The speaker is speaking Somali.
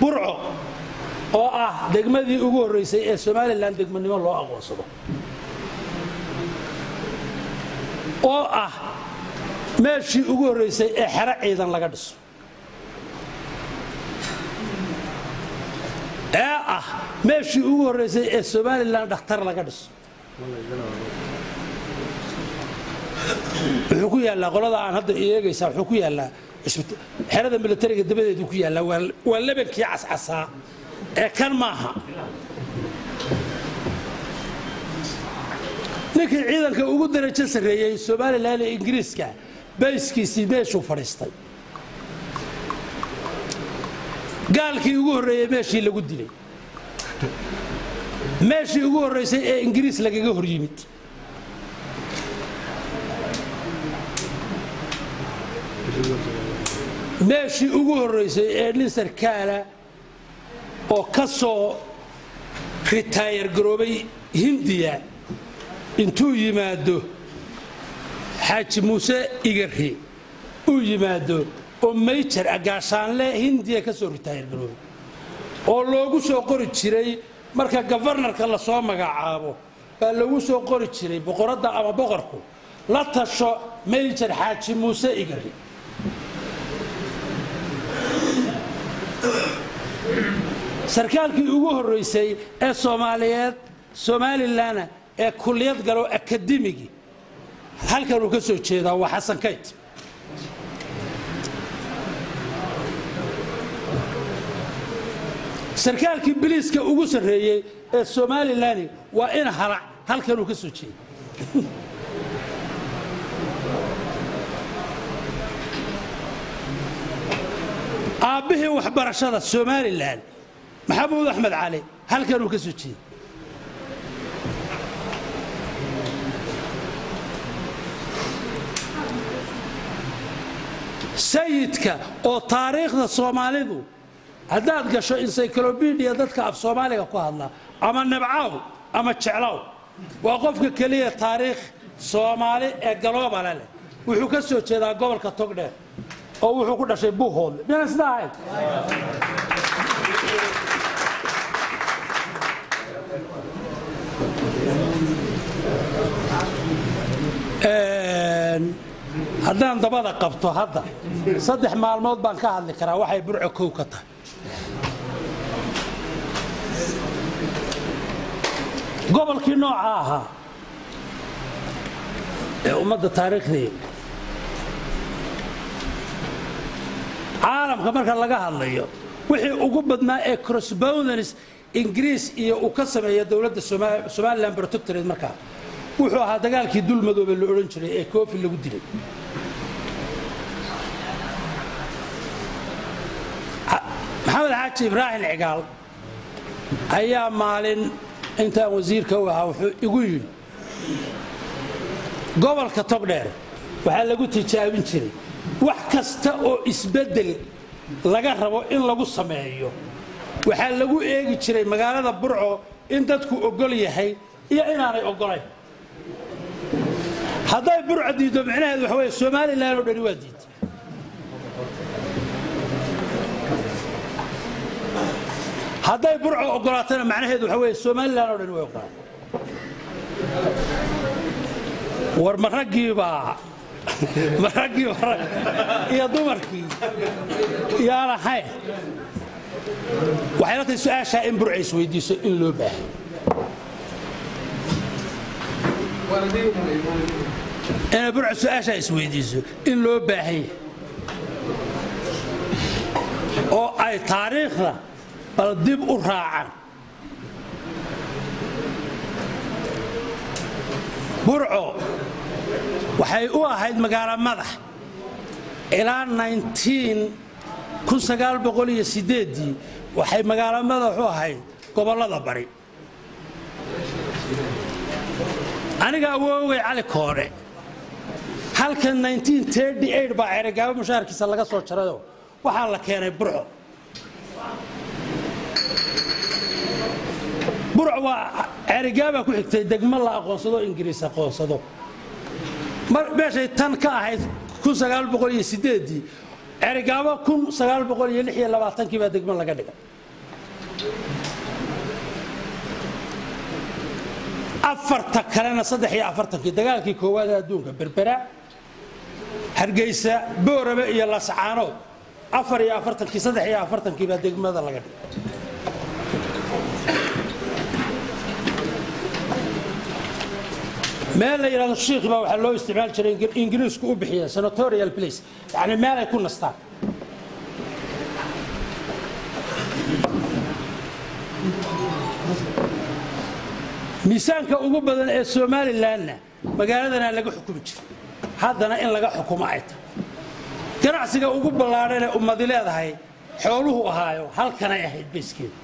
burco oo ah degmadii ugu horraysay ee somalilan degmanimo loo aqoonsado oo ah meeshii ugu horraysay ee xero ciidan laga dhiso ee ah meeshii ugu horraysay ee somalilan dhakhtar laga dhiso wuxuu ku yaallaa qolada aan hadda eegaysaa wuxuu ku yaallaa xerada militariga dabadeedu ku yaallaa waa lebankii cascasaa ee kan maaha ninkii ciidanka ugu darajo sarreeyey somalilan ee ingiriiska bayskiisii meeshuu fadhiistay gaalkii ugu horreeyey meeshii lagu dilay meeshii ugu horraysay ee ingiriis lagaga hor yimid meeshii ugu horraysay ee nin sarkaala oo ka soo ritaayar garoobay hindiya intuu yimaado xaaji muuse igari uu yimaado oo mayjar agaashaanle hindiya ka soo ritaayar garoobay oo loogu soo qori jiray marka gafarnarka lasoo magacaabo baa loogu soo qori jiray boqoradda ama boqorku la tasho mayjar xaaji muuse igari sarkaalkii ugu horraysay ee soomaaliyeed somalilanna ee kulliyad galo akademigi halkanuu ka soo jeedaa waa xasan kayt sarkaalkii biliiska ugu sarreeyey ee somalilani waa in halac halkanuu ka soo jeeda aabbihii waxbarashada somalilan maxamuud axmed cali halkanuu ka soo jeeda sayidka oo taariikhda soomaalidu haddaad gasho encyclobidia dadka af soomaaliga ku hadla ama nabcaw ama jeclow waa qofka keliya taariikh soomaali ee galoobale leh wuxuu ka soo jeedaa gobolka togdheer oo wuxuu ku dhashay buuhoodle miyaan sida ahayn haddaan dabada qabto hadda saddex maalmood baan ka hadli karaa waxay burco kow ka tahay gobolkii nooca ahaa ee ummadda taariikhdii caalamka marka laga hadlayo wixii ugu badnaa ee crossboundanis ingiriis iyo uu ka sameeya dowladda somalilan protectorate markaa wuxuu ahaa dagaalkii dulmadoobe la odhan jiray ee koofi lagu dilay maxamed xaaji ibraahim cigaal ayaa maalin intaan wasiirka u ahaa wuxuu igu yidhi gobolka togdheer waxaa lagu tijaabin jiray wax kasta oo isbeddel laga rabo in lagu sameeyo waxaa lagu eegi jiray magaalada burco in dadku ogol yahay iyo inaanay ogolayn hadday burco diiddo micnaheedu waxa wey somalilan oo dhani waa diidta hadday burco ogolaatana macnaheedu waxa wey somalilan oo dhani way ogolaatay war ma raggiibaa ma raggii iyo dumarkii yaan ahayn waxay la tahay su-aashaa in burca isweydiiso in loo baahay inay burca su-aashaa isweydiiso in loo baahan yahay oo ay taariikhda bal dib u raacaan burco waxay u ahayd magaalo madax ilaa waxay magaalo madax u ahayd gobollada bari aniga awoogay cali koodhe halkan baa ceregaabo mushaharkiisa laga soo jarayoo waxaa la keenay burco burco waa ceerigaabaa ku xigtay degmo la aqoonsado ingiriis aqoonsado meeshay tan ka ahayd cerigaabo kun sagaal boqol iyo lix iyo labaatankii baa degmo laga dhigay afarta kalena saddex iyo afartankii dagaalkii koowaad ee adduunka berbera hargeysa boorame iyo lascaanood afar iyo afartankii saddex iyo afartankii baa degmada laga dhigay meel la yidhahdo shiikh baa waxaa loo isticmaali jiray ingiriisku u bixiya senatorial place yacni meel ay ku nastaan miisaanka ugu badan ee somalilanna magaaladana laga xukumi jiray haddana in laga xukumo ay tahay ganacsiga ugu ballaadhan ee ummadi leedahay xooluhu ahaayo halkanay ahayd bayskeeda